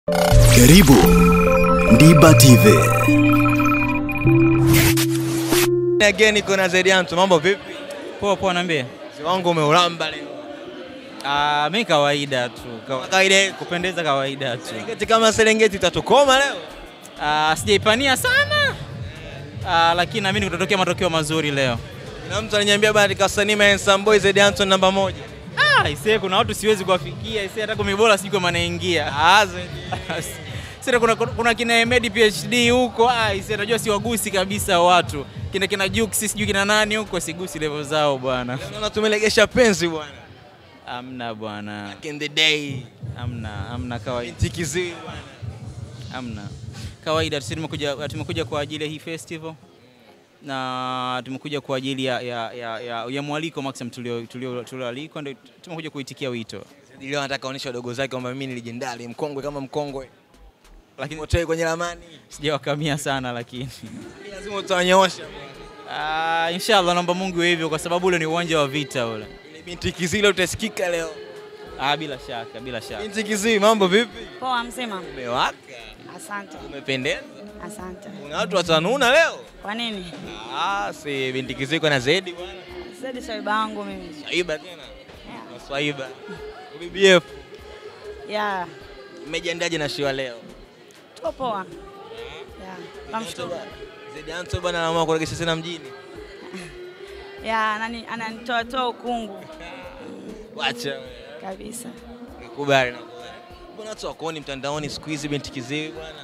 Karibu Ndiba TV. Again iko na Zedianto, mambo vipi? Poa poa, niambie. Mzee wangu umeulamba leo. Ah, mi kawaida tu. Kawa- Kawaida yetu. Kupendeza kawaida tu. Serengeti kama Serengeti utatukoma leo. Ah, sijaipania sana. Ah, lakini naamini kutatokea matokeo mazuri leo. Na mtu aliniambia bado Kasanima Handsome Boy Zedianto namba moja. Ah, isee kuna watu siwezi kuwafikia, isee hata kumi bora sijui kama naingia. Ah, Zedi. Sasa kuna, kuna kina Emedi PhD huko, ah, isee najua siwagusi kabisa watu. Kina kina Jux sijui kina nani huko sigusi level zao bwana. Naona tumelegesha penzi bwana. Amna bwana. Back in the day. Amna, amna kawaida. Binti Kiziwi bwana. Hamna. Kawaida sisi tumekuja tumekuja kwa ajili ya hii festival na tumekuja kwa ajili ya, ya, ya, ya, ya mwaliko maximum tulio tulio tulioalikwa ndio tumekuja kuitikia wito. Zedi leo anataka aonyeshe wadogo zake kwamba mimi ni legendary, mkongwe kama mkongwe. Lakini Motoe kwenye ramani. sijawakamia sana lakini. Lazima utawanyoosha. Ah, inshallah naomba Mungu iwe hivyo kwa sababu ule ni uwanja wa vita ule. Ile binti Kiziwi leo utasikika leo. Ah, bila shaka, bila shaka. Binti Kiziwi mambo vipi? Poa mzima. Umewaka. Asante. Umependeza. Asante. Kuna watu watanuna leo. Kwa nini? Ah, si binti Kiziwi kwa na Zedi bwana. Zedi swaiba wangu mimi. Swaiba tena. Na Swaiba. BBF. Ya, Mmejiandaje na show leo? tuko poa. Ya, namshukuru. Zedi Anto bwana anaamua kuregesha tena mjini. Ya, nani ananitoa toa ukungu Wacha wewe. kabisa. Nikubali nakubali. Mbona watu wakuoni mtandaoni siku hizi binti Kiziwi bwana?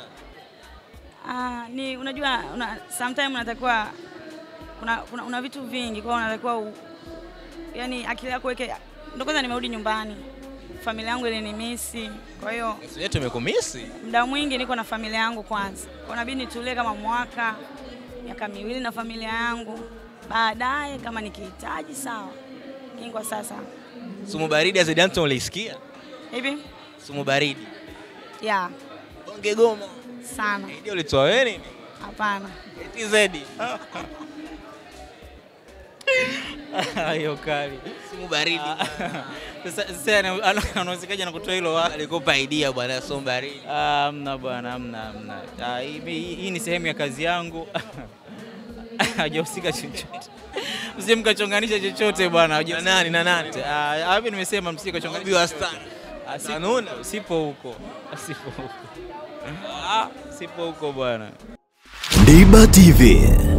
Ah, ni unajua una, sometime unatakiwa kuna, kuna, una vitu vingi kwa hiyo unatakiwa u, yani akili yako weke ndio kwanza nimerudi nyumbani. Familia yangu ilinimisi. Kwa hiyo Sisi yetu tumekumisi. muda mwingi niko na familia yangu kwanza. Kwa nabidi nitulie kama mwaka miaka miwili na familia yangu, baadaye kama nikihitaji sawa, lakini kwa sasa Sumu baridi ya Zedi Anto ulisikia? hivi Sumu baridi. ya Bonge goma. sana, Ndio ulitoa wewe nini? hapana. Eti Zedi. Hiyo kali. Sumu baridi. Sasa sasa ana- ana- anawezekaje na kutoa hilo wapi? Alikupa idea bwana sumu baridi. Ah, Hamna bwana, hamna hamna. Ah, hii- Hii hii ni sehemu ya kazi yangu. Hajahusika chochote. Msije mkachonganisha chochote bwana. Na hajahusika nani na nani? chochote. Ah, hapo nimesema msije Obi kachonganisha. wa chochote. star. Ah, sipo- Tanuna. Sipo huko. Sipo huko. Ah, Sipo huko bwana. Ndiba TV.